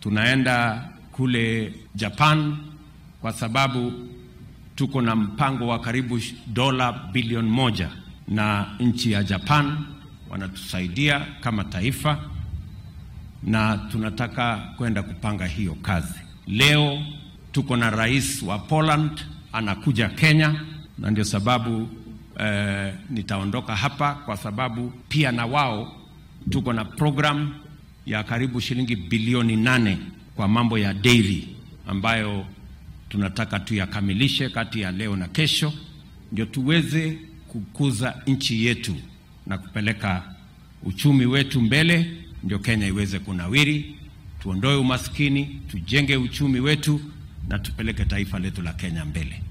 tunaenda kule Japan kwa sababu tuko na mpango wa karibu dola bilioni moja na nchi ya Japan wanatusaidia kama taifa, na tunataka kwenda kupanga hiyo kazi. Leo tuko na rais wa Poland anakuja Kenya, na ndio sababu eh, nitaondoka hapa kwa sababu pia na wao tuko na program ya karibu shilingi bilioni nane kwa mambo ya dairy ambayo tunataka tuyakamilishe kati ya leo na kesho, ndio tuweze kukuza nchi yetu na kupeleka uchumi wetu mbele, ndio Kenya iweze kunawiri, tuondoe umaskini, tujenge uchumi wetu na tupeleke taifa letu la Kenya mbele.